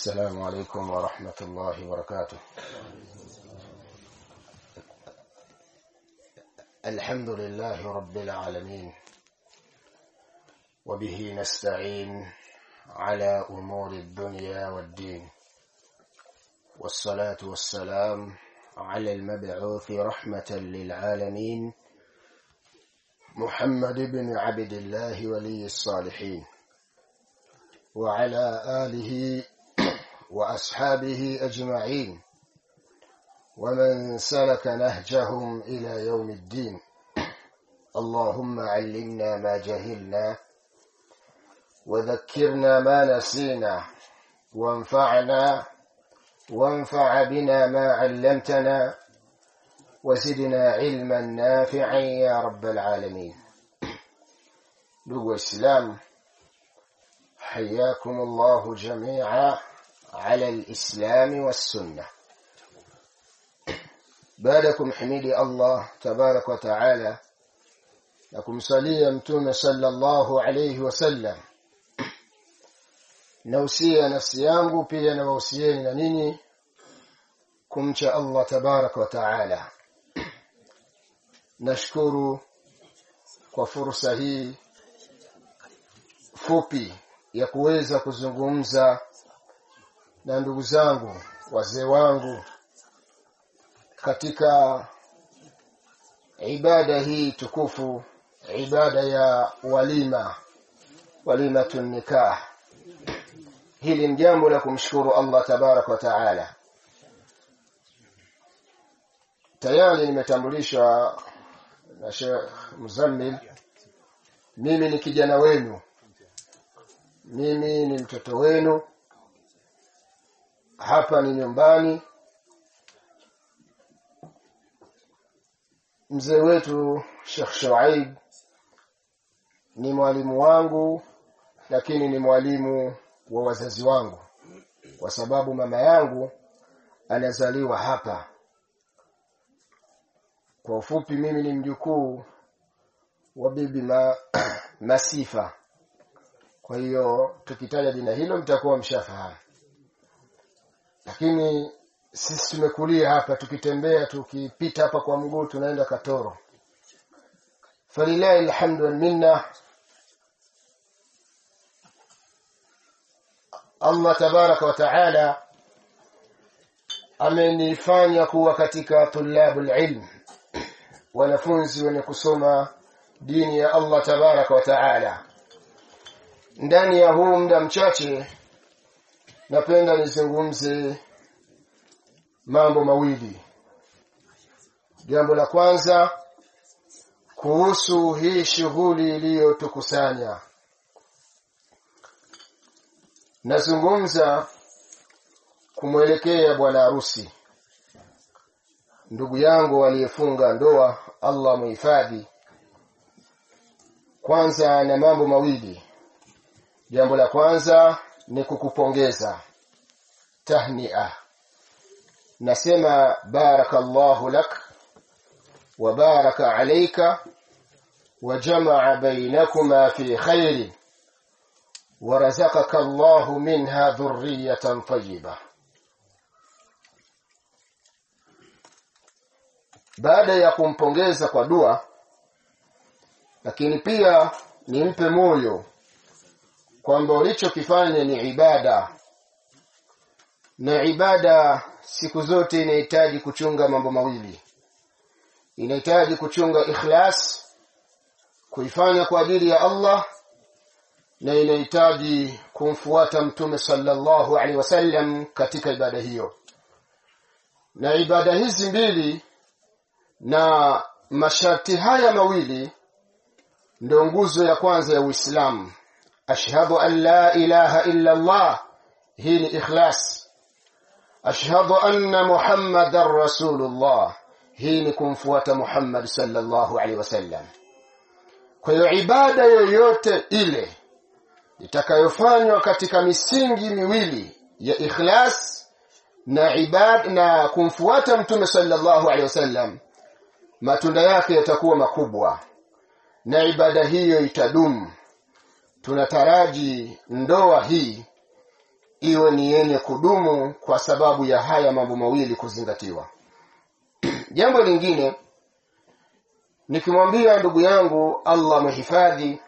السلام عليكم ورحمة الله وبركاته الحمد لله رب العالمين وبه نستعين على أمور الدنيا والدين والصلاة والسلام على المبعوث رحمة للعالمين محمد بن عبد الله ولي الصالحين وعلى آله وأصحابه أجمعين ومن سلك نهجهم إلى يوم الدين اللهم علمنا ما جهلنا وذكرنا ما نسينا وانفعنا وانفع بنا ما علمتنا وزدنا علما نافعا يا رب العالمين نبو الإسلام حياكم الله جميعا على الإسلام والسنة بعدكم حميدي الله تبارك وتعالى لكم صليا متوم صلى الله عليه وسلم nausia nafsi yangu pia na wausieni na nini kumcha Allah tabarak wa taala nashukuru kwa fursa hii fupi ya kuweza kuzungumza na ndugu zangu wazee wangu katika ibada hii tukufu ibada ya walima walimatun nikah hili ni jambo la kumshukuru Allah tabarak wa taala tayari nimetambulishwa na Sheikh Muzammil mimi ni kijana wenu mimi ni mtoto wenu hapa ni nyumbani mzee wetu Sheikh Shuaib ni mwalimu wangu lakini ni mwalimu wa wazazi wangu kwa sababu mama yangu anazaliwa hapa kwa ufupi mimi ni mjukuu wa bibi ma, Masifa kwa hiyo tukitaja jina hilo mtakuwa mshafahamu lakini sisi tumekulia hapa tukitembea tukipita hapa kwa mguu tunaenda Katoro falilahi alhamdu wal minna Allah tabaraka wa taala amenifanya kuwa katika tulabul ilm wanafunzi wenye kusoma dini ya Allah tabaraka wa taala ndani ya huu muda mchache napenda nizungumze mambo mawili jambo la kwanza kuhusu hii shughuli iliyotukusanya nazungumza kumwelekea bwana harusi ndugu yangu aliyefunga ndoa Allah muhifadhi kwanza na mambo mawili jambo la kwanza ni kukupongeza tahnia nasema barakallahu lak wa baraka alayka wa jamaa bainakuma fi khairin ورزقك الله منها ذرية طيبة baada ya kumpongeza kwa dua lakini pia nimpe moyo kwamba ulichokifanya ni ibada na ibada siku zote inahitaji kuchunga mambo mawili inahitaji kuchunga ikhlas kuifanya kwa ajili ya Allah na inahitaji kumfuata mtume sallallahu alaihi wasallam katika ibada hiyo na ibada hizi mbili na masharti haya mawili ndio nguzo ya kwanza ya Uislamu ashhadu an la ilaha illa Allah hii ni ikhlas ashhadu anna muhammadar rasulullah hii ni kumfuata Muhammad sallallahu alaihi wasallam kwa hiyo ibada yoyote ile itakayofanywa katika misingi miwili ya ikhlas na ibad na kumfuata mtume sallallahu alaihi wasallam matunda yake yatakuwa makubwa na ibada hiyo itadumu tunataraji ndoa hii iwe ni yenye kudumu kwa sababu ya haya mambo mawili kuzingatiwa jambo lingine nikimwambia ndugu yangu allah mhifadhi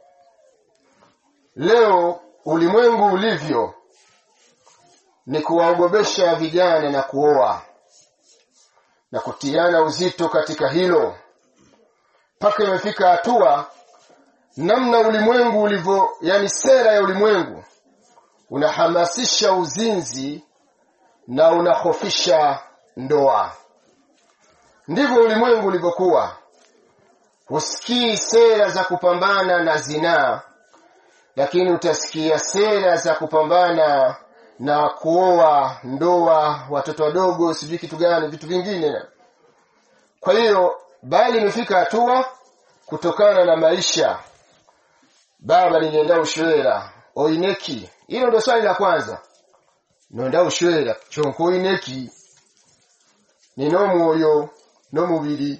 leo ulimwengu ulivyo ni kuwaogobesha vijana na kuoa na kutiana uzito katika hilo mpaka imefika hatua namna ulimwengu ulivyo yani sera ya ulimwengu unahamasisha uzinzi na unahofisha ndoa ndivyo ulimwengu ulivyokuwa husikii sera za kupambana na zinaa lakini utasikia sera za kupambana na kuoa ndoa watoto wadogo sijui kitu gani vitu vingine kwa hiyo bali imefika hatua kutokana na maisha baba nilienda ushwera oineki hilo ndio swali la kwanza nonda ushwera chonko oineki ninomwoyo nomubiri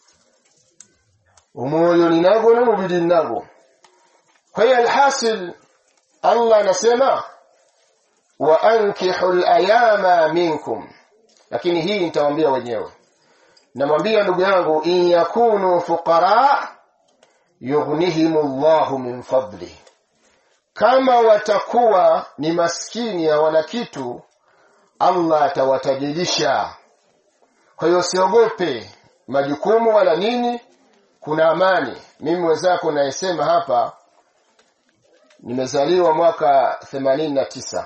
omwoyo ninago nomubiri ninago kwa hiyo alhasil allah anasema wa ankihu layama minkum lakini hii nitawambia wenyewe namwambia ndugu yangu in yakunu fuqara yughnihim llahu min fadli kama watakuwa ni maskini hawana kitu allah atawatajirisha kwa hiyo usiogope majukumu wala nini kuna amani mimi wenzako nayesema hapa nimezaliwa mwaka themanini na tisa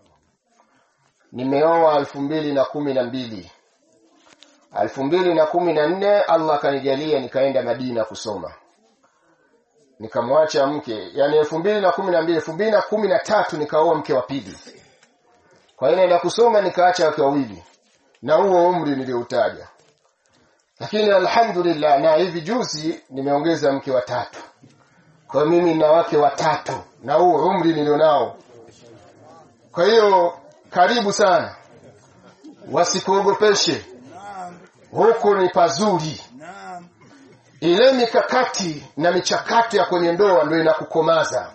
nimeoa elfu mbili na kumi na mbili elfu mbili na kumi na nne allah akanijalia nikaenda madina kusoma nikamwacha mke yani elfu mbili na kumi na mbili elfu mbili na kumi na tatu nikaoa mke wa pili kwa hiyo naenda kusoma nikaacha wake wawili na huo umri nilioutaja lakini alhamdulillah na hivi juzi nimeongeza mke wa tatu kwa hiyo mimi na wake watatu na huo umri nilionao kwa hiyo karibu sana wasikuogopeshe huku ni pazuri ile mikakati na michakato ya kwenye ndoa ndio inakukomaza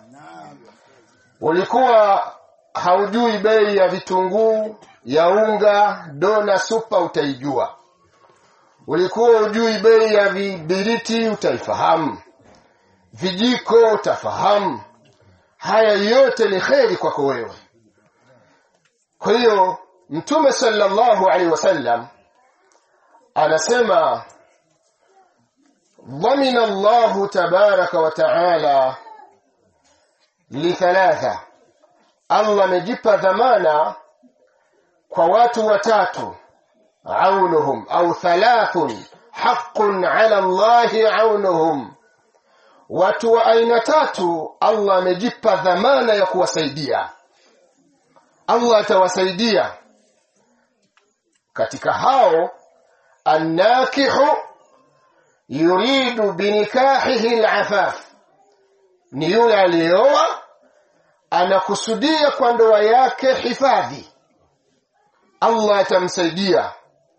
ulikuwa haujui bei ya vitunguu ya unga dona supa utaijua ulikuwa hujui bei ya vibiriti utaifahamu vijiko utafahamu haya yote ni kheri kwako wewe kwa hiyo mtume sallallahu alaihi wasallam anasema ضمن الله تبارك وتعالى لثلاثة الله amejipa dhamana kwa watu watatu aunuhum au thalathun haqqun ala Allahi aunuhum watu wa aina tatu Allah amejipa dhamana ya kuwasaidia Allah atawasaidia katika hao annakihu yuridu binikahihi alafaf ni yule aliyeoa anakusudia kwa ndoa yake hifadhi Allah atamsaidia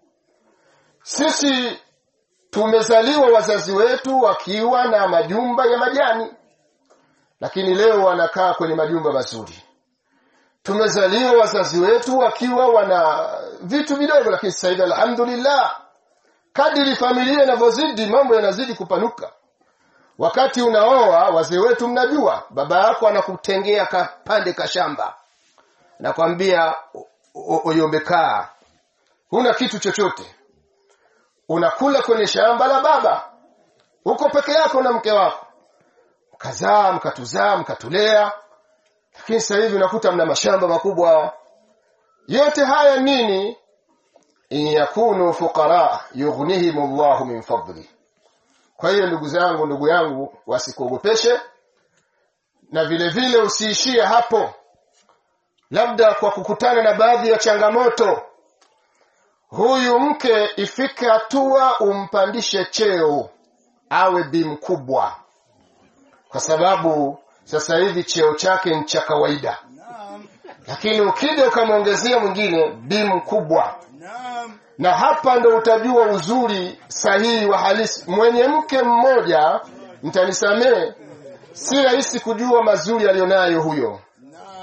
sisi tumezaliwa wazazi wetu wakiwa na majumba ya majani lakini leo wanakaa kwenye majumba mazuri tumezaliwa wazazi wetu wakiwa wana vitu vidogo lakini sasa hivi alhamdulillah kadiri familia inavyozidi mambo yanazidi kupanuka wakati unaoa wazee wetu mnajua baba yako anakutengea kapande ka shamba nakwambia oyombekaa huna kitu chochote unakula kwenye shamba la baba uko peke yako na mke wako mkazaa mkatuzaa mkatulea lakini sasa hivi unakuta mna mashamba makubwa yote haya nini in yakunu fuqara yughnihim Allahu min fadli kwa hiyo ndugu zangu ndugu yangu wasikuogopeshe na vile vile usiishie hapo labda kwa kukutana na baadhi ya changamoto huyu mke ifike hatua umpandishe cheo awe bi mkubwa kwa sababu sasa hivi cheo chake ni cha kawaida lakini ukija ukamwongezea mwingine bi mkubwa na hapa ndo utajua uzuri sahihi wa halisi mwenye mke mmoja mtanisamee si rahisi kujua mazuri aliyonayo huyo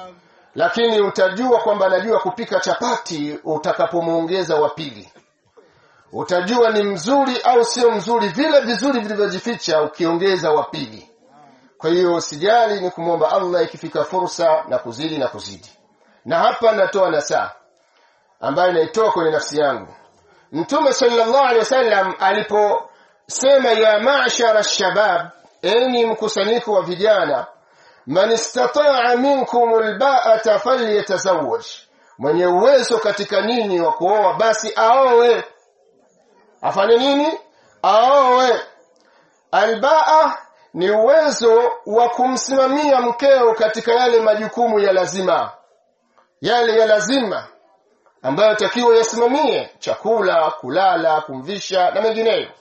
lakini utajua kwamba anajua kupika chapati utakapomuongeza wa pili utajua ni mzuri au sio mzuri vile vizuri vilivyojificha ukiongeza wa pili kwa hiyo sijali ni kumwomba allah ikifika fursa na kuzidi na kuzidi na hapa natoa nasaa ambayo naitoa kwenye nafsi yangu mtume sallallahu alaihi wasallam aliposema ya ma'shara shabab enyi mkusanyiko wa vijana man istataa minkum alba'ata falyatazawwaj mwenye uwezo katika ninyi wa kuoa basi aowe afanye nini aowe albaa ni uwezo wa kumsimamia mkeo katika yale majukumu ya lazima yale ya lazima ambayo takiwa yasimamie chakula kulala kumvisha na mengineyo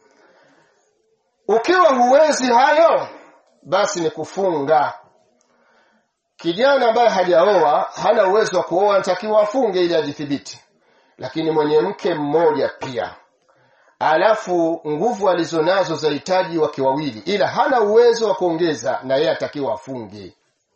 ukiwa huwezi hayo basi ni kufunga kijana ambaye hajaoa hana uwezo wa kuoa anatakiwa afunge ili ajithibiti lakini mwenye mke mmoja pia alafu nguvu alizonazo zahitaji wake wawili ila hana uwezo wa kuongeza na yeye atakiwa afunge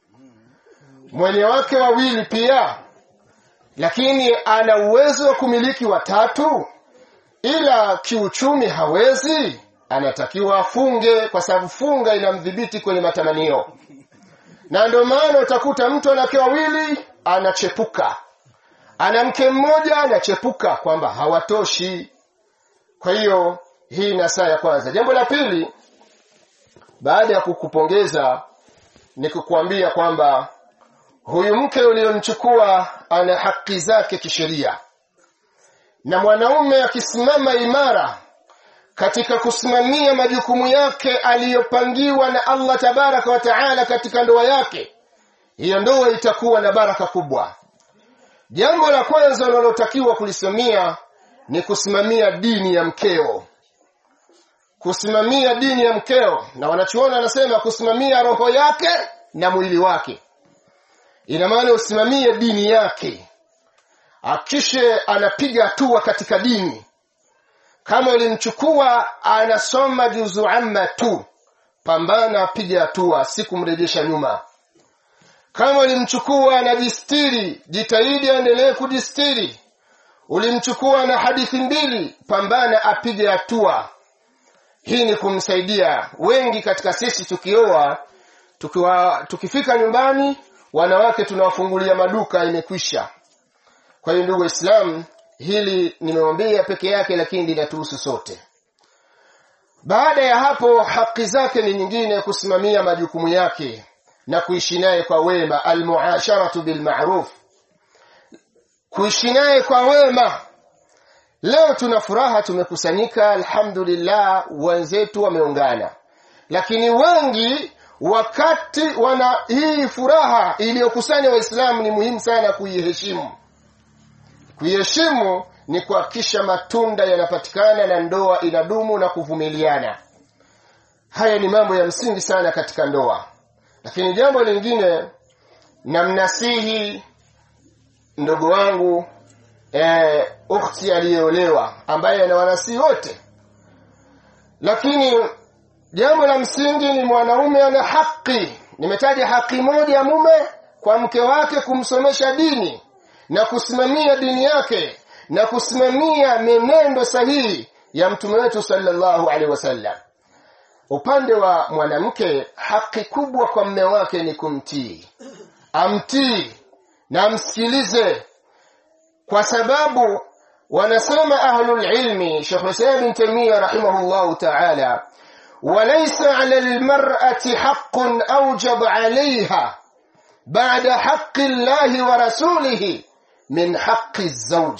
mwenye wake wawili pia lakini ana uwezo wa kumiliki watatu ila kiuchumi hawezi anatakiwa afunge kwa sababu funga inamdhibiti kwenye matamanio na ndio maana utakuta mtu ana wake wawili anachepuka ana mke mmoja anachepuka kwamba hawatoshi kwa hiyo hii na saa ya kwanza jambo la pili baada ya kukupongeza ni kukuambia kwamba huyu mke uliyomchukua ana haki zake kisheria na mwanaume akisimama imara katika kusimamia majukumu yake aliyopangiwa na Allah tabaraka wa taala katika ndoa yake hiyo ndoa itakuwa na baraka kubwa jambo la kwanza unalotakiwa kulisimamia ni kusimamia dini ya mkeo kusimamia dini ya mkeo na wanachuona anasema kusimamia roho yake na mwili wake ina maana usimamie dini yake akishe anapiga hatua katika dini kama ulimchukua anasoma juzu amma tu pambana apige hatua si kumrejesha nyuma kama ulimchukua anajistiri jitahidi aendelee kujistiri ulimchukua na hadithi mbili pambana apige hatua hii ni kumsaidia wengi katika sisi tukioa tukiwa tukifika nyumbani wanawake tunawafungulia maduka imekwisha kwa hiyo ndugu waislamu hili nimewambia peke yake lakini linatuhusu sote baada ya hapo haki zake ni nyingine kusimamia majukumu yake na kuishi naye kwa wema almuasharatu bilmaruf kuishi naye kwa wema leo tuna furaha tumekusanyika alhamdulillah wenzetu wameungana lakini wengi wakati wana hii furaha iliyokusanya waislamu ni muhimu sana kuiheshimu kuiheshimu ni kuhakikisha matunda yanapatikana na ndoa inadumu na kuvumiliana haya ni mambo ya msingi sana katika ndoa lakini jambo lingine namnasihi ndugu wangu e, ukhti aliyeolewa ambaye anawanasihi wote lakini jambo la msingi ni mwanaume ana haki nimetaja haki moja ya mume kwa mke wake kumsomesha dini na kusimamia dini yake na kusimamia menendo sahihi ya mtume wetu sallallahu alaihi wasallam upande wa mwanamke haki kubwa kwa mme wake ni kumtii amtii na amsikilize kwa sababu wanasema ahlul ilmi Sheikh Hussein bin Taymiyyah rahimahullahu ta'ala وليس على المرأة حق أوجب عليها بعد حق الله ورسوله من حق الزوج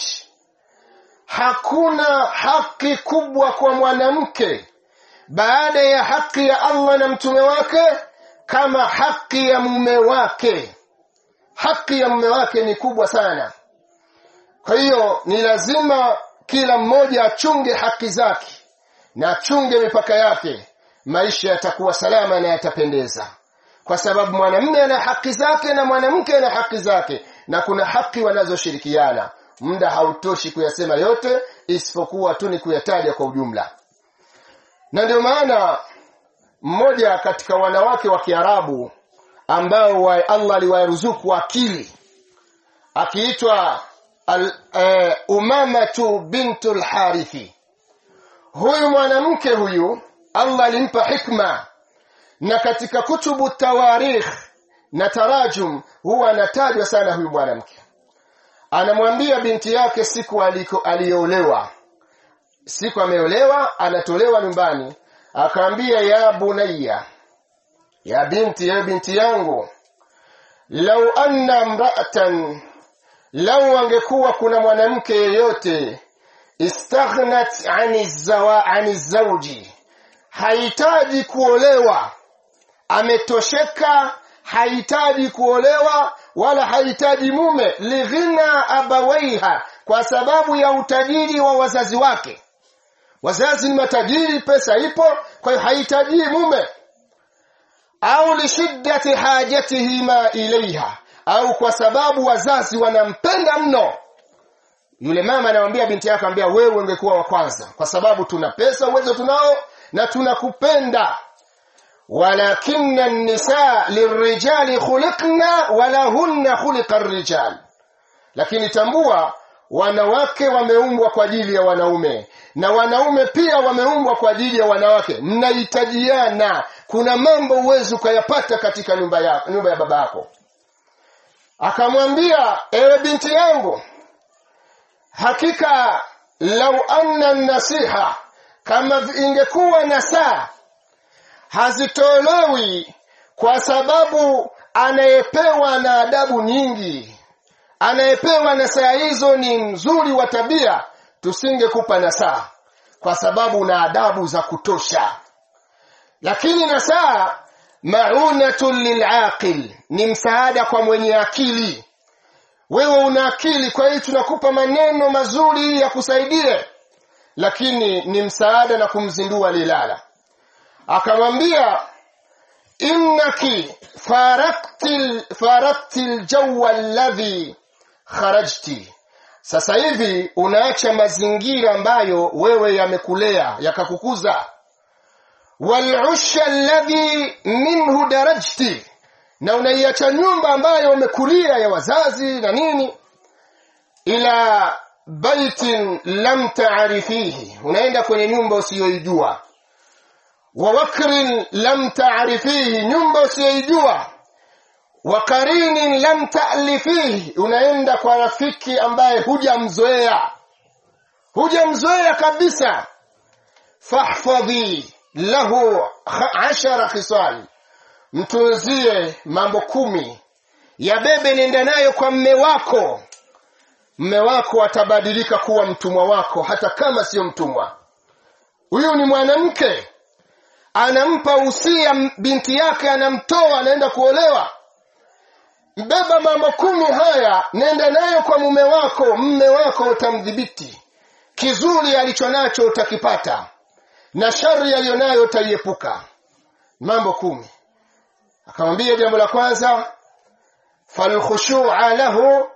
hakuna haki kubwa kwa mwanamke baada ya haki ya Allah na mtume wake kama haki ya mume wake haki ya mume wake ni kubwa sana kwa hiyo ni lazima kila mmoja achunge haki zake na achunge mipaka yake maisha yatakuwa salama na yatapendeza kwa sababu mwanamume ana haki zake na mwanamke ana haki zake na kuna haki wanazoshirikiana muda hautoshi kuyasema yote isipokuwa tu ni kuyataja kwa ujumla na ndio maana mmoja katika wanawake wa Kiarabu ambao wa Allah aliwaruzuku akili akiitwa uh, Umamatu bintul Harithi huyu mwanamke huyu Allah alimpa hikma na katika kutubu tawarikh na tarajum huwa anatajwa sana huyu mwanamke anamwambia binti yake siku aliko aliolewa siku ameolewa anatolewa nyumbani akaambia ya bunayya ya binti ya binti yangu lau anna mra'atan lau angekuwa kuna mwanamke yeyote istaghnat ani zawa ani zawji hahitaji kuolewa ametosheka hahitaji kuolewa wala hahitaji mume lighina abawaiha kwa sababu ya utajiri wa wazazi wake wazazi ni matajiri pesa ipo kwa hiyo hahitaji mume au lishiddati hajatihima ilaiha au kwa sababu wazazi wanampenda mno yule mama anamwambia binti yake anambia wewe ungekuwa wa kwanza kwa sababu tuna pesa uwezo tunao na tunakupenda walakinna an-nisaa lirijali khuliqna wala hunna khuliqa ar-rijal lakini tambua wanawake wameumbwa kwa ajili ya wanaume na wanaume pia wameumbwa kwa ajili ya wanawake mnahitajiana kuna mambo uwezi ukayapata katika nyumba ya, nyumba ya baba yako akamwambia ewe binti yangu hakika lau anna nasiha kama ingekuwa nasaa hazitolewi kwa sababu anayepewa na adabu nyingi anayepewa nasaa hizo ni mzuri wa tabia tusingekupa nasaa kwa sababu una adabu za kutosha lakini nasaa maunatun lilaqil ni msaada kwa mwenye akili wewe una akili kwa hiyo tunakupa maneno mazuri ya kusaidie lakini ni msaada na kumzindua lilala akamwambia innaki farakti farakti aljawa alladhi kharajti sasa hivi unaacha mazingira ambayo wewe yamekulea yakakukuza walusha alladhi minhu darajti na unaiacha nyumba ambayo umekulia ya wazazi na nini ila baitin lam taarifihi unaenda kwenye nyumba usiyoijua wa wakrin lam taarifihi nyumba usiyoijua wa karinin lam ta'lifihi unaenda kwa rafiki ambaye hujamzoea hujamzoea kabisa fahfadhi lahu ashara khisal mtunzie mambo kumi yabebe nenda nayo kwa mme wako mme wako atabadilika kuwa mtumwa wako hata kama sio mtumwa huyu ni mwanamke anampa usia binti yake anamtoa anaenda kuolewa beba mambo kumi haya nenda nayo kwa mume wako mme wako utamdhibiti kizuri alicho nacho utakipata na shari aliyonayo utaiepuka mambo kumi akamwambia jambo la kwanza falkhushu'a lahu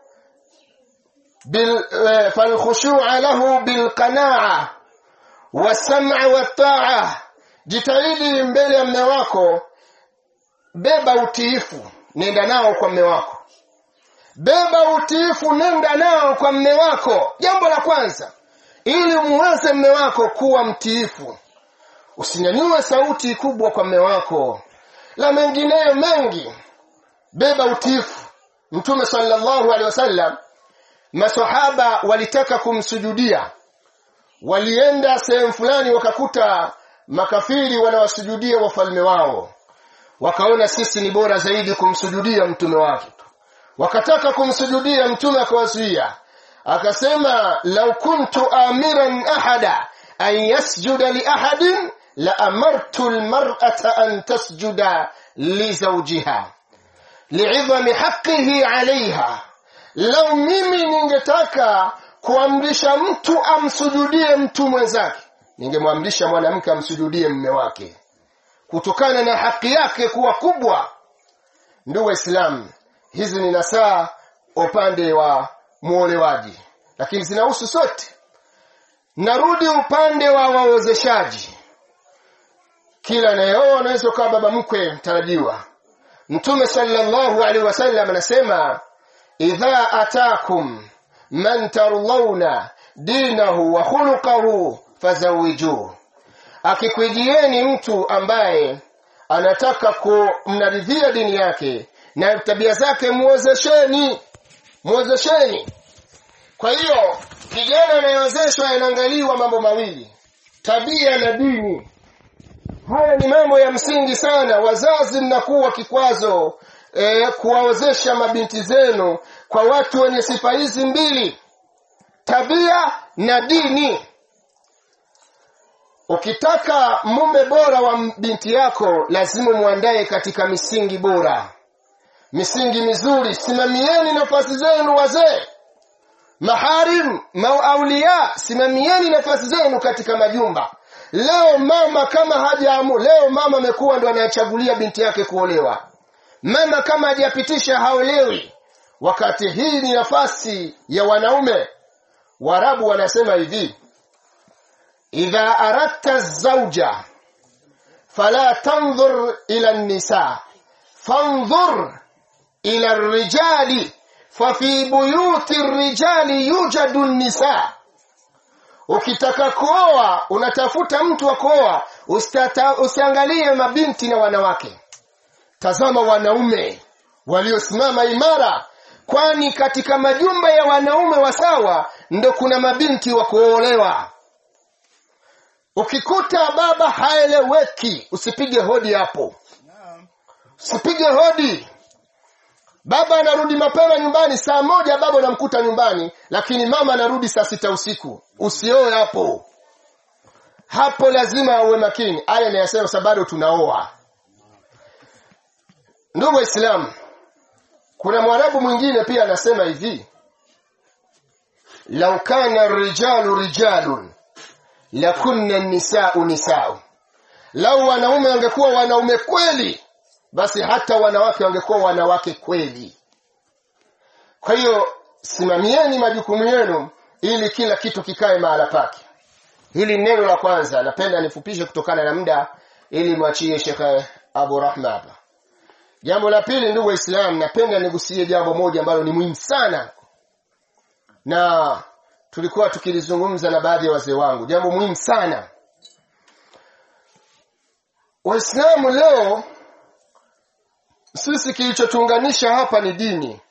bil falkhushu'a lahu bilqana'a wasam'a watta'a jitahidi mbele ya mme wako beba utiifu nenda nao kwa mme wako beba utiifu nenda nao kwa mme wako jambo la kwanza ili muweze mme wako kuwa mtiifu usinyanyue sauti kubwa kwa mme wako la mengineyo mengi beba utiifu mtume sallallahu alaihi wasallam masahaba walitaka kumsujudia walienda sehemu fulani wakakuta makafiri wanawasujudia wafalme wao wakaona sisi ni bora zaidi kumsujudia mtume wake wakataka kumsujudia mtume akawazuia akasema lau kuntu amiran ahada an yasjuda li ahadin la amartu almar'ata an tasjuda li zawjiha li'idhami haqqihi 'alayha lau mimi ningetaka kuamrisha mtu amsujudie mtu mwenzake ningemwamrisha mwanamke amsujudie mme wake kutokana na haki yake kuwa kubwa ndugu waislamu hizi ni nasaa upande wa muolewaji lakini zinahusu sote narudi upande wa wawezeshaji kila anayeoa anaweza ukawa baba mkwe mtarajiwa mtume sallallahu alaihi wasallam anasema idha atakum man tardhauna dinahu wa khuluquhu fazawijuhu akikujieni mtu ambaye anataka kumnaridhia dini yake na tabia zake muozesheni muozesheni kwa hiyo kijana anayewezeshwa yanaangaliwa mambo mawili tabia na dini haya ni mambo ya msingi sana wazazi mnakuwa kikwazo e, kuwaozesha mabinti zenu kwa watu wenye sifa hizi mbili tabia na dini ukitaka mume bora wa binti yako lazima muandaye katika misingi bora misingi mizuri simamieni nafasi zenu wazee maharim mauaulia simamieni nafasi zenu katika majumba leo mama kama hajaamu leo mama amekuwa ndo anayechagulia binti yake kuolewa mama kama hajapitisha haolewi wakati hii ni nafasi ya wanaume warabu wanasema hivi idha aradta zauja fala tanzur ila nisa fanzur ila rijali fafi buyuti rijali yujadu nisa ukitaka kuoa unatafuta mtu wa kuoa usiangalie mabinti na wanawake tazama wanaume waliosimama imara kwani katika majumba ya wanaume wasawa ndo kuna mabinti wa kuolewa ukikuta baba haeleweki usipige hodi hapo usipige hodi baba anarudi mapema nyumbani saa moja baba unamkuta nyumbani lakini mama anarudi saa sita usiku usioe hapo hapo lazima uwe makini aya inayasema sa bado tunaoa ndugu waislamu kuna mwarabu mwingine pia anasema hivi lau kana rijalu rijalun lakunna nisau nisau lau wanaume wangekuwa wanaume kweli basi hata wanawake wangekuwa wanawake kweli kwa hiyo simamieni majukumu yenu ili kila kitu kikae mahala pake hili neno la kwanza napenda nifupishe kutokana na muda ili mwachie shekhe abu rahma hapa jambo la pili ndugu waislamu napenda nigusie jambo moja ambalo ni muhimu sana na tulikuwa tukilizungumza na baadhi ya wazee wangu jambo muhimu sana waislamu leo sisi kilichotuunganisha hapa ni dini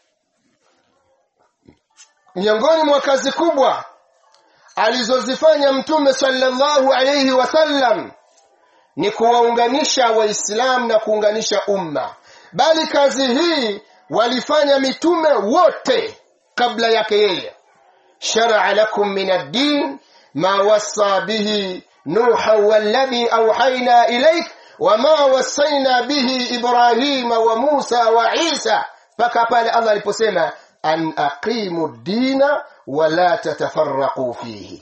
miongoni mwa kazi kubwa alizozifanya mtume sallallahu alayhi wasallam ni kuwaunganisha waislamu na kuunganisha umma bali kazi hii walifanya mitume wote kabla yake yeye sharaa lakum min ad-din ma wassa bihi nuha walladhi awhayna ilayk wama wasaina bihi ibrahima wa musa wa isa mpaka pale allah aliposema an aqimu dina wala tatafarraqu fihi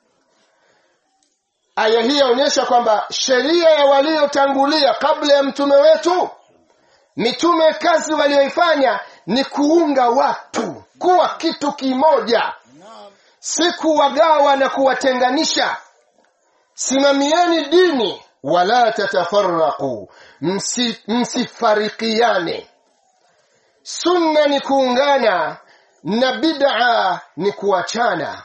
aya hii yaonyesha kwamba sheria ya waliotangulia kabla ya mtume wetu mitume kazi walioifanya ni kuunga watu kuwa kitu kimoja si kuwagawa na kuwatenganisha simamieni dini wala tatafarraqu Msi, msifarikiane sunna ni kuungana na bid'a ni kuachana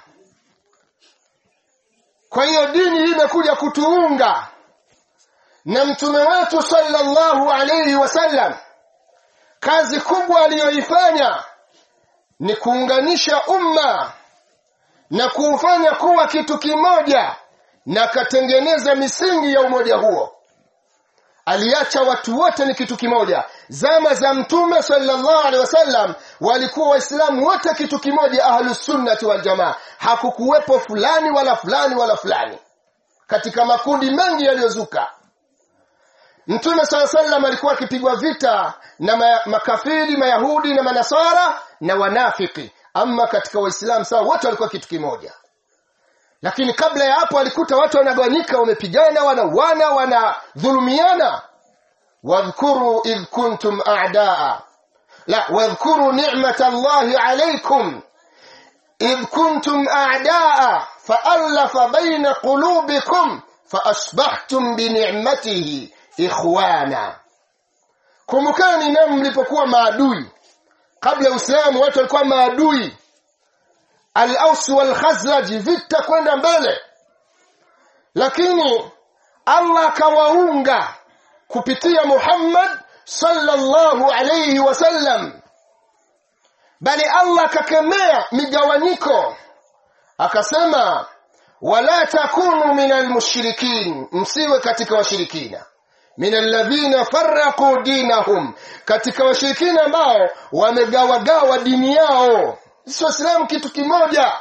kwa hiyo dini hii imekuja kutuunga na mtume wetu sallallahu alayhi wasallam kazi kubwa aliyoifanya ni kuunganisha umma na kuufanya kuwa kitu kimoja na akatengeneza misingi ya umoja huo aliacha watu wote ni kitu kimoja zama za mtume sallallahu alaihi wasallam walikuwa waislamu wote kitu kimoja ahlusunnati waljamaa hakukuwepo fulani wala fulani wala fulani katika makundi mengi yaliyozuka mtume saa sallam alikuwa akipigwa vita na ma makafiri mayahudi na manasara na wanafiki ama katika waislamu sawa wote walikuwa kitu kimoja lakini kabla ya hapo alikuta watu wanagawanyika wamepigana wanauana wanadhulumiana wadhkuru idh kuntum a'daa la wadhkuru ni'mata Allahi alaykum idh kuntum a'daa fa'alafa bayna qulubikum faasbahtum bi ni'matihi ikhwana kumbukani na mlipokuwa maadui kabla ya Uislamu watu walikuwa maadui al-Aus wal Khazraj vita kwenda mbele lakini Allah akawaunga kupitia Muhammad sallallahu alayhi wasallam bali Allah akakemea migawanyiko akasema wala takunu minal mushrikin msiwe katika washirikina min alladhina farraqu dinahum katika washirikina ambao wamegawagawa dini yao sisi waislamu kitu kimoja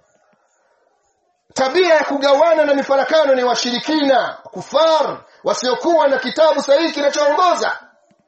tabia ya kugawana na mifarakano ni washirikina kufar wasiokuwa na kitabu sahihi kinachoongoza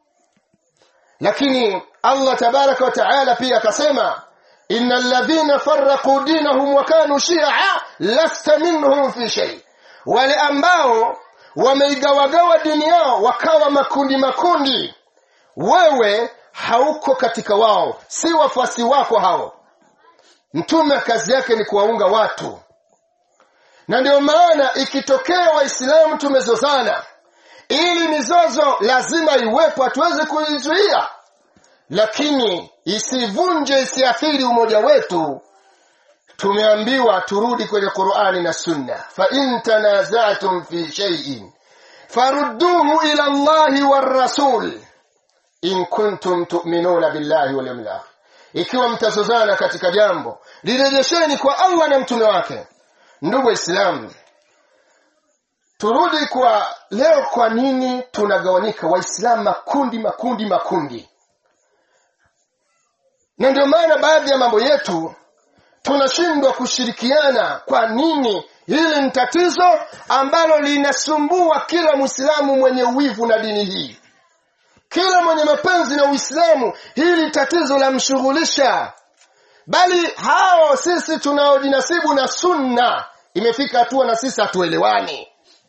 lakini Allah tabaraka wa taala pia akasema innal ladhina farraqu dinahum wa kanu shi'a lasta minhum fi shay wale ambao wameigawagawa dini yao wakawa makundi makundi wewe hauko katika wao si wafuasi wako hao mtume kazi yake ni kuwaunga watu na ndio maana ikitokea waislamu tumezozana ili mizozo lazima iwepo hatuwezi kuizuia lakini isivunje isiathiri umoja wetu tumeambiwa turudi kwenye Qur'ani na Sunna fa in tanaza'tum fi shay'in farudduhu ila Allahi war rasul in kuntum tu'minuna billahi wal yawmil akhir ikiwa mtazozana katika jambo lirejesheni kwa Allah na mtume wake ndugu waislamu turudi kwa leo kwa nini tunagawanyika waislamu makundi makundi makundi na ndio maana baadhi ya mambo yetu tunashindwa kushirikiana kwa nini hili ni tatizo ambalo linasumbua kila mwislamu mwenye uwivu na dini hii kila mwenye mapenzi na uislamu hili tatizo lamshughulisha bali hao sisi tunaojinasibu na sunna imefika hatua na sisi hatuelewani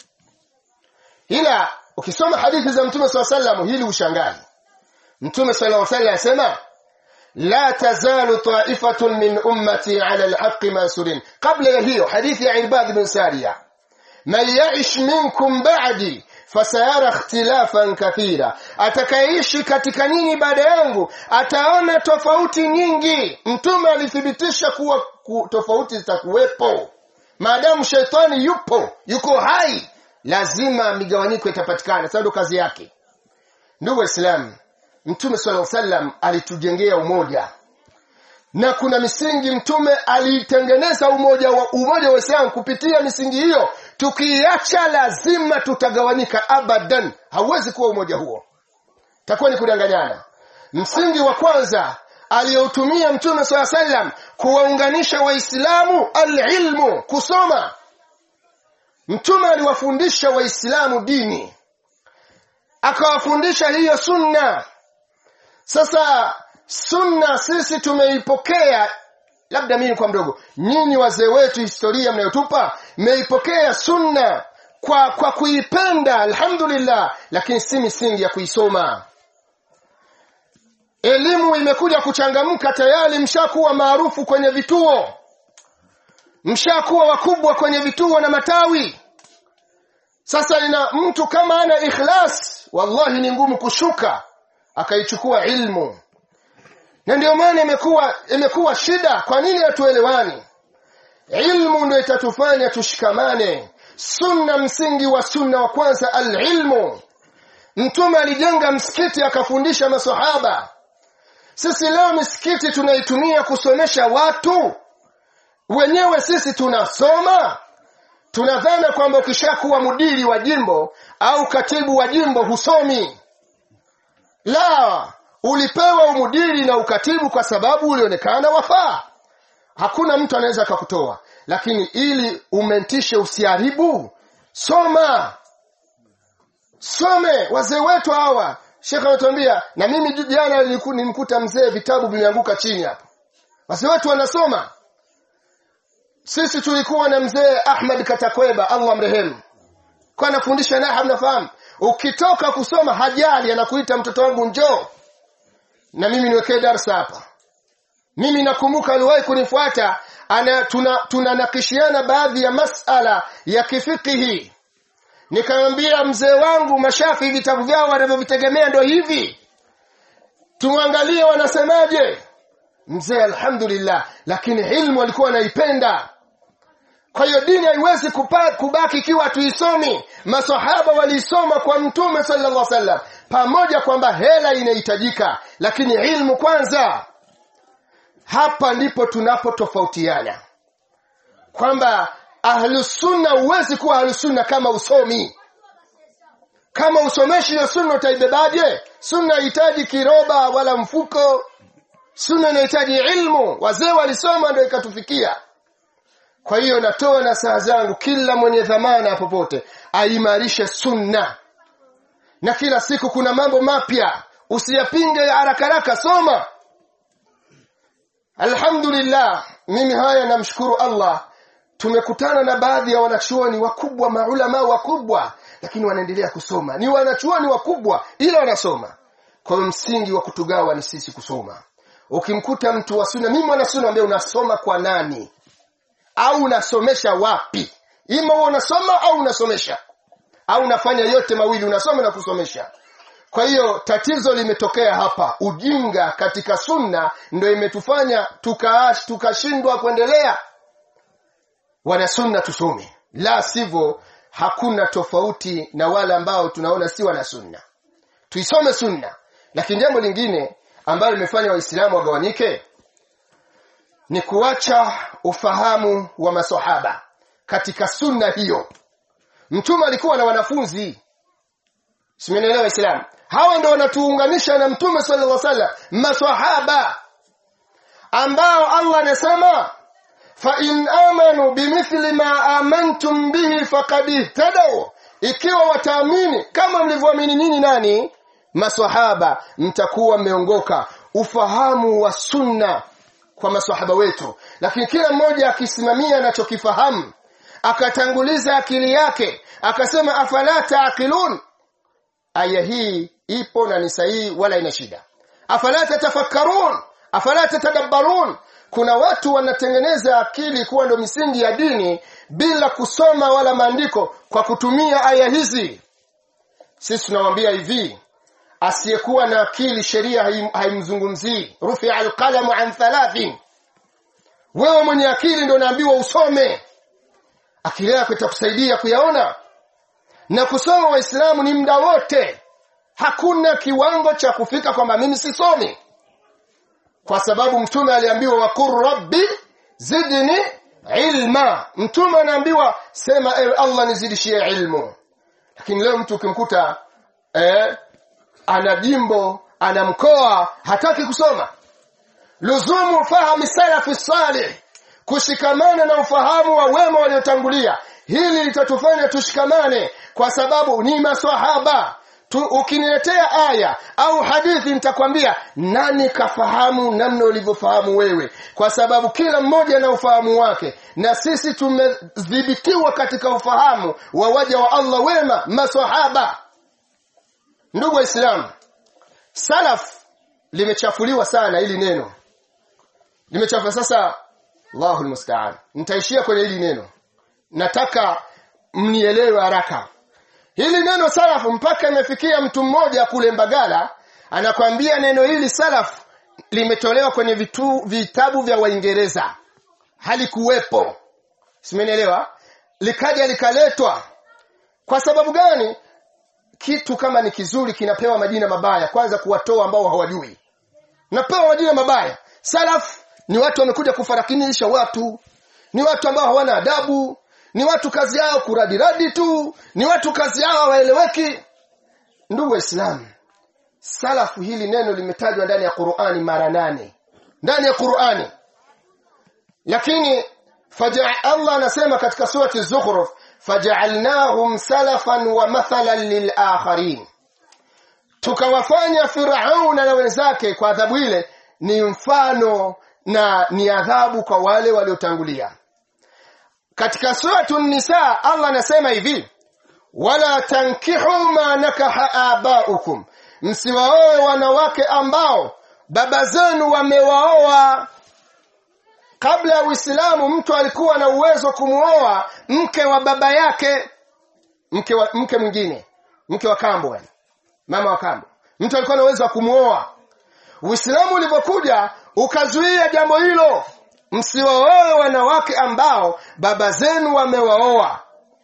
ila ukisoma hadithi za mtume saa salam hili ushangazi mtume sala salam asema la tazalu ta'ifatun min ummati ala alhaqqi mansurin kabla ya hiyo hadithi ya ibad bin sariya man ya'ish minkum ba'di fasayara ikhtilafan kathira atakayeishi katika nyinyi baada yangu ataona tofauti nyingi mtume alithibitisha kuwa ku, tofauti zitakuwepo maadamu shetani yupo yuko hai lazima migawanyiko itapatikana sasa ndo kazi yake ndugu waislamu mtume sallallahu alaihi wasallam alitujengea umoja na kuna misingi mtume alitengeneza umoja wa umoja wa Uislamu kupitia misingi hiyo tukiacha lazima tutagawanyika abadan hauwezi kuwa umoja huo takuwa ni kudanganyana msingi wa kwanza aliyoutumia mtume swalla sallam kuwaunganisha waislamu alilmu kusoma mtume aliwafundisha waislamu dini akawafundisha hiyo sunna sasa sunna sisi tumeipokea labda mimi kwa mdogo nyinyi wazee wetu historia mnayotupa mmeipokea sunna kwa kwa kuipenda alhamdulillah lakini si misingi ya kuisoma elimu imekuja kuchangamka tayari mshakuwa maarufu kwenye vituo mshakuwa wakubwa kwenye vituo na matawi sasa ina mtu kama ana ikhlas wallahi ni ngumu kushuka akaichukua ilmu na ndio maana imekuwa imekuwa shida kwa nini hatuelewani ilmu ndio itatufanya tushikamane sunna msingi wa sunna wa kwanza alilmu mtume alijenga msikiti akafundisha masahaba sisi leo misikiti tunaitumia kusomesha watu wenyewe sisi tunasoma tunadhana kwamba ukishakuwa mudiri wa jimbo au katibu wa jimbo husomi la ulipewa umudiri na ukatibu kwa sababu ulionekana wafaa hakuna mtu anaweza akakutoa lakini ili umentishe usiharibu soma some wazee wetu hawa shekhe anatuambia na mimi jana nimkuta mzee vitabu vimeanguka chini hapo wazee wetu wanasoma sisi tulikuwa na mzee Ahmad Katakweba Allah mrehemu kwa anafundisha naha mnafahamu ukitoka kusoma hajali anakuita mtoto wangu njoo na mimi niwekee darsa hapa mimi nakumbuka aliwahi kunifuata ana tunanakishiana tuna baadhi ya masala ya kifikihi nikamwambia mzee wangu mashafi vitabu vyao wanavyovitegemea ndo hivi tumwangalie wanasemaje mzee alhamdulillah lakini ilmu alikuwa anaipenda kwa hiyo dini haiwezi kupa- kubaki ikiwa tuisomi masahaba waliisoma kwa mtume sallallahu alaihi wasallam pamoja kwamba hela inahitajika lakini ilmu kwanza hapa ndipo tunapotofautiana kwamba ahlusunna huwezi kuwa ahlusunna kama usomi kama usomeshi hiyo sunna utaibebaje sunna hahitaji kiroba wala mfuko sunna inahitaji ilmu wazee walisoma ndio ikatufikia kwa hiyo natoa na saa zangu kila mwenye dhamana popote aimarishe sunna na kila siku kuna mambo mapya usiyapinge haraka haraka soma alhamdulillah mimi haya namshukuru allah tumekutana na baadhi ya wanachuoni wakubwa maulama wakubwa lakini wanaendelea kusoma ni wanachuoni wakubwa ila wanasoma kwa hiyo msingi wa kutugawa ni sisi kusoma ukimkuta mtu wa sunna mimi mwana sunna ambaye unasoma kwa nani au unasomesha wapi ima huwa unasoma au unasomesha au unafanya yote mawili unasoma na kusomesha kwa hiyo tatizo limetokea hapa ujinga katika sunna ndio imetufanya tukaash tukashindwa kuendelea wana sunna tusome la sivyo hakuna tofauti na wale ambao tunaona si wana sunna tuisome sunna lakini jambo lingine ambalo limefanya waislamu wagawanyike ni kuacha ufahamu wa masahaba katika sunna hiyo mtume alikuwa na wanafunzi simenielewa islam hawa ndio wanatuunganisha na mtume sallallahu alaihi wasallam masahaba ambao Allah anasema fa in amanu bimithli ma amantum bihi faqad ihtadaw ikiwa wataamini kama mlivyoamini nyinyi nani maswahaba mtakuwa mmeongoka ufahamu wa sunna kwa maswahaba wetu lakini kila mmoja akisimamia anachokifahamu akatanguliza akili yake akasema afala taaqilun aya hii ipo na ni sahihi wala ina shida afala tatafakkarun afala tatadabbarun kuna watu wanatengeneza akili kuwa ndo misingi ya dini bila kusoma wala maandiko kwa kutumia aya hizi sisi tunawambia hivi asiyekuwa na akili sheria haim- haimzungumzii rufia alqalamu an thalathin wewe mwenye akili ndo naambiwa usome akili yako itakusaidia kuyaona na kusoma waislamu ni muda wote hakuna kiwango cha kufika kwamba mimi sisomi kwa sababu mtume aliambiwa wakur rabbi zidni ilma mtume anaambiwa sema ewe allah nizidishie ilmu lakini leo mtu ukimkuta eh, ana jimbo ana mkoa hataki kusoma luzumu fahami salafi salih kushikamana na ufahamu wa wema waliotangulia hili litatufanya tushikamane kwa sababu ni maswahaba tu, ukiniletea aya au hadithi nitakwambia nani kafahamu namna ulivyofahamu wewe kwa sababu kila mmoja na ufahamu wake na sisi tumedhibitiwa katika ufahamu wa waja wa Allah wema maswahaba ndugu waislamu salaf limechafuliwa sana hili neno limechafuliwa sasa Allahu almusta'an nitaishia kwenye hili neno nataka mnielewe haraka hili neno salafu mpaka imefikia mtu mmoja kule Mbagala anakwambia neno hili salaf limetolewa kwenye vitu, vitabu vya Waingereza halikuwepo simenielewa likaja likaletwa kwa sababu gani kitu kama ni kizuri kinapewa majina mabaya kwanza kuwatoa ambao hawajui napewa majina mabaya salaf ni watu wamekuja kufarakinisha watu ni watu ambao hawana adabu ni watu kazi yao kuradiradi tu ni watu kazi yao hawaeleweki ndugu waislamu salafu hili neno limetajwa ndani ya Qur'ani mara nane ndani ya Qur'ani lakini faja Allah anasema katika surati Zukhruf faja'alnahum salafan wa mathalan lilakharin tukawafanya Firauna na wenzake kwa adhabu ile ni mfano na ni adhabu kwa wale waliotangulia katika suratu nisa Allah anasema hivi wala tankihu ma nakaha abaukum msiwaoe wanawake ambao baba zenu wamewaoa kabla ya Uislamu mtu alikuwa na uwezo kumuoa mke wa baba yake mke wa, mke mwingine mke wa kambo yani mama wa kambo mtu alikuwa na uwezo wa kumuoa uislamu ulipokuja ukazuia jambo hilo msiwaoe wanawake ambao baba zenu wamewaoa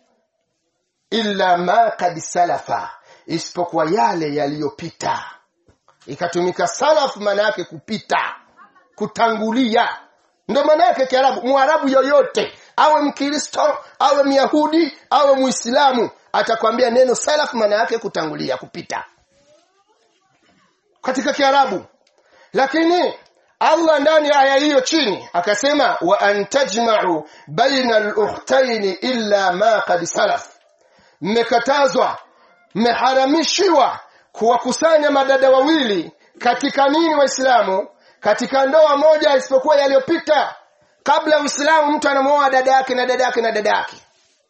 illa ma kad salafa isipokuwa yale yaliyopita ikatumika salaf maana yake kupita kutangulia ndo maana yake kiarabu mwarabu yoyote awe mkristo awe myahudi awe muislamu atakwambia neno salaf maana yake kutangulia kupita katika kiarabu lakini Allah ndani ya aya hiyo chini akasema wa antajma'u baina al-ukhtayn illa ma qad salaf mmekatazwa mmeharamishiwa kuwakusanya madada wawili katika nini waislamu katika ndoa moja isipokuwa yaliyopita kabla uislamu mtu anamuoa dada yake na dada yake na dada yake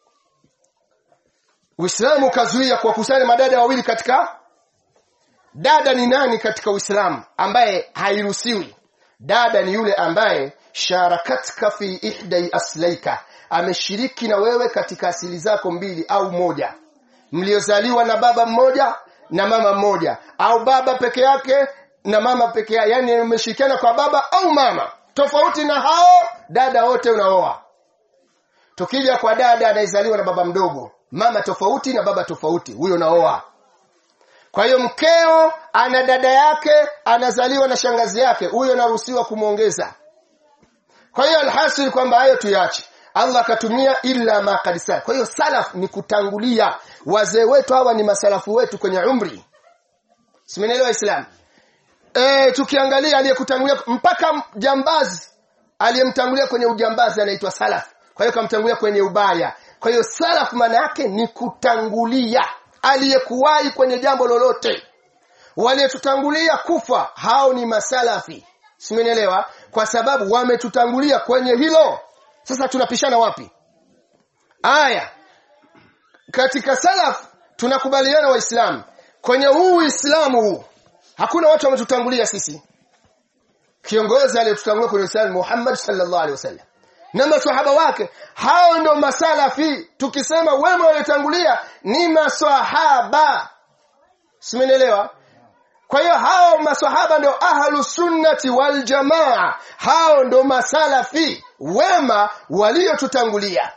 uislamu ukazuia kuwakusanya madada wawili katika dada ni nani katika uislamu ambaye hairuhusiwi dada ni yule ambaye sharakatka fi ihdai aslaika ameshiriki na wewe katika asili zako mbili au moja mliozaliwa na baba mmoja na mama mmoja au baba peke yake na mama peke yake yani umeshirikiana kwa baba au mama tofauti na hao dada wote unaoa tukija kwa dada anayezaliwa na baba mdogo mama tofauti na baba tofauti huyo naoa kwa hiyo mkeo ana dada yake anazaliwa na shangazi yake huyo naruhusiwa kumwongeza kwa hiyo alhasil kwamba hayo tuyache Allah akatumia illa ma qad salaf kwa hiyo salaf ni kutangulia wazee wetu hawa ni masalafu wetu kwenye umri simenielewa islam e, tukiangalia aliyekutangulia mpaka jambazi aliyemtangulia kwenye ujambazi anaitwa salaf kwa hiyo kamtangulia kwenye ubaya kwa hiyo salaf maana yake ni kutangulia aliyekuwahi kwenye jambo lolote waliotutangulia kufa hao ni masalafi simenielewa kwa sababu wametutangulia kwenye hilo sasa tunapishana wapi aya katika salaf tunakubaliana waislamu kwenye huu uislamu huu hakuna watu wametutangulia sisi kiongozi aliyetutangulia kwenye uislamu Muhammad sallallahu alaihi wasallam na maswahaba wake hao ndo masalafi tukisema wema waliotangulia ni maswahaba simenielewa kwa hiyo hao maswahaba ndo ahlu sunnati wal jamaa hao ndo masalafi wema waliotutangulia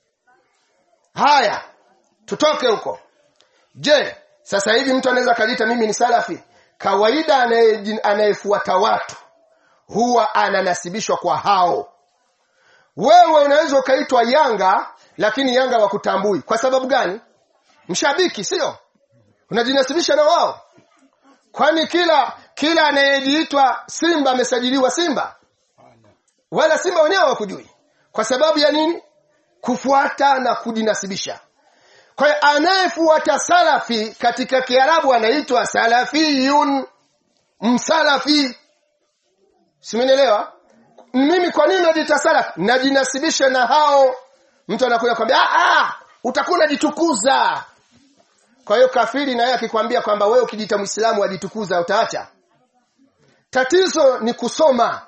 haya tutoke huko je sasa hivi mtu anaweza kajiita mimi ni salafi kawaida anayefuata watu huwa ananasibishwa kwa hao wewe unaweza ukaitwa yanga lakini yanga wakutambui kwa sababu gani mshabiki sio unajinasibisha na wao kwani kila kila anayejiitwa simba amesajiliwa simba wala simba wenyewe hawakujui kwa sababu ya nini kufuata na kujinasibisha kwa hiyo anayefuata salafi katika kiarabu anaitwa salafiyun msalafi simenielewa mimi kwa nini najiita salaf najinasibisha na hao mtu anakuja kwambia ah utakuwa unajitukuza kwa hiyo kafiri na yeye akikwambia kwamba wewe ukijiita muislamu wajitukuza utaacha tatizo ni kusoma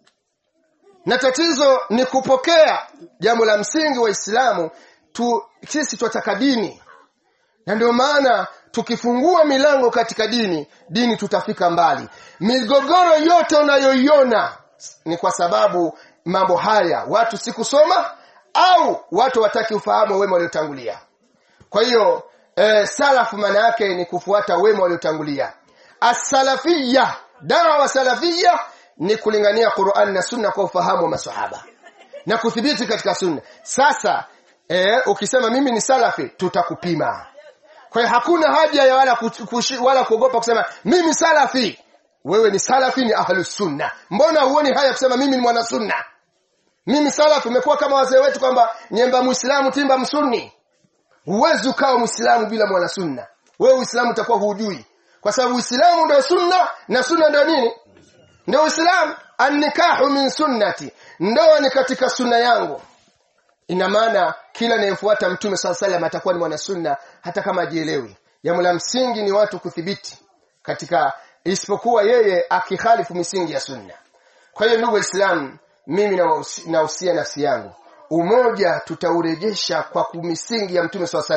na tatizo ni kupokea jambo la msingi wa Islamu tu sisi tunataka dini na ndio maana tukifungua milango katika dini dini tutafika mbali migogoro yote unayoiona ni kwa sababu mambo haya watu si kusoma au watu wataki ufahamu wema waliotangulia kwa hiyo e, salafu maana yake ni kufuata wema waliotangulia as-salafiyya dawa salafiyya ni kulingania Qur'an na Sunna kwa ufahamu wa maswahaba na kuthibiti katika Sunna sasa e, ukisema mimi ni salafi tutakupima kwa hiyo hakuna haja ya wala kushi, wala kuogopa kusema mimi salafi wewe ni salafi ni ahlus sunna mbona huoni haya kusema mimi ni mwana sunna mimi salafi umekuwa kama wazee wetu kwamba nyemba muislamu timba msunni huwezi ukawa muislamu bila mwana sunna wewe uislamu utakuwa hujui kwa sababu uislamu ndio sunna na sunna ndio nini ndio uislamu annikahu min sunnati ndoa ni katika sunna yangu ina maana kila anayefuata mtume sala salam atakuwa ni mwana sunna hata kama ajielewi jambo la msingi ni watu kuthibiti katika isipokuwa yeye akikhalifu misingi ya sunna kwa hiyo ndugu waislamu mimi nahusia nafsi yangu umoja tutaurejesha kwa misingi ya mtume swalla sallam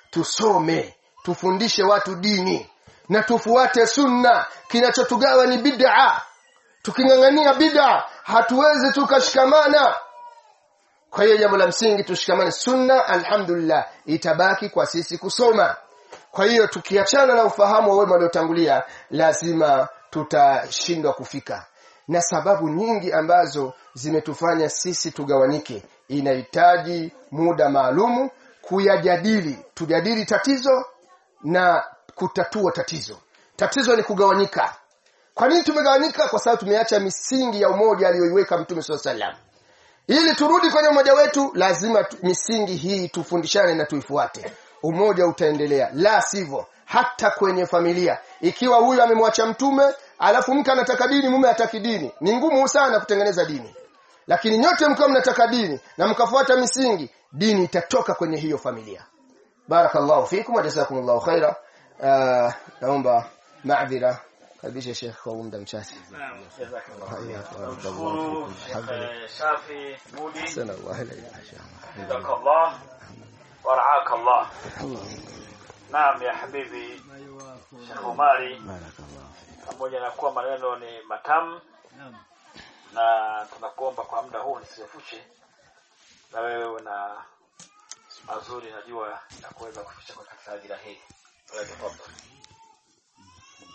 tusome tufundishe watu dini na tufuate sunna kinachotugawa ni bid'a tukingangania bid'a hatuwezi tukashikamana kwa hiyo jambo la msingi tushikamane sunna alhamdulillah itabaki kwa sisi kusoma kwa hiyo tukiachana na ufahamu wa wema waliotangulia lazima tutashindwa kufika na sababu nyingi ambazo zimetufanya sisi tugawanike inahitaji muda maalumu kuyajadili tujadili tatizo na kutatua tatizo tatizo ni kugawanyika kwa nini tumegawanyika kwa sababu tumeacha misingi ya umoja aliyoiweka mtume swalla sallam ili turudi kwenye umoja wetu lazima tu, misingi hii tufundishane na tuifuate umoja utaendelea la sivyo hata kwenye familia ikiwa huyu amemwacha mtume alafu mke anataka dini mume hataki dini ni ngumu sana kutengeneza dini lakini nyote mkiwa mnataka dini na mkafuata misingi dini itatoka kwenye hiyo familia barakallahu fikum wa jazakumullahu khaira uh, naomba maadhira karibisha Sheikh kwa muda mchache Naam, jazakallah. Barakallahu Tunamshukuru fikum. Sheikh Shafi Mudi, Sana Allah ilayhi jazakallah wa ra'akallah. Naam ya habibi Sheikh Umari, pamoja na kuwa maneno ni matamu na tunakuomba kwa muda huu nisirefushe, na wewe una mazuri najua ya kuweza kufikisha kwa katika ajira hii. Kwa hiyo tafadhali.